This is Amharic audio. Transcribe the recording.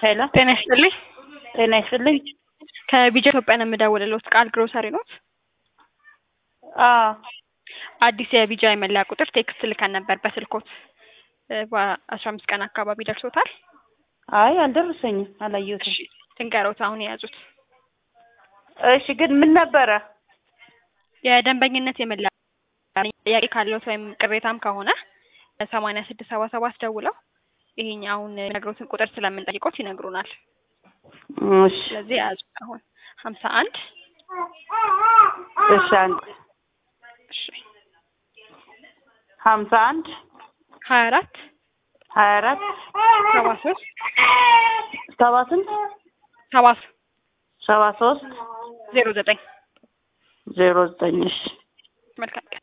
ሄሎ ጤና ይስጥልኝ። ጤና ይስጥልኝ። ከቢጃ ኢትዮጵያ ነው የምደውልልዎት። ቃል ግሮሰሪ ኖት? አዎ አዲስ የቢጃ የመለያ ቁጥር ቴክስት ልከን ነበር በስልኮት በአስራ አምስት ቀን አካባቢ ደርሶታል? አይ አልደረሰኝም፣ አላየሁትም። እሺ ትንገሮት አሁን የያዙት እሺ ግን ምን ነበረ? የደንበኝነት የመለያ ጥያቄ ካለዎት ወይም ቅሬታም ከሆነ ሰማንያ ስድስት ሰባ ሰባት ደውለው ይሄኛውን ነግሮትን ቁጥር ስለምንጠይቆት ይነግሩናል። እሺ ስለዚህ የያዙ አሁን ሀምሳ አንድ እሺ አንድ እሺ ሀምሳ አንድ ሀያ አራት ሀያ አራት ሰባ ሶስት ሰባ ስንት ሰባ ሰባ ሶስት ዜሮ ዘጠኝ ዜሮ ዘጠኝ እሺ መልካም ቀን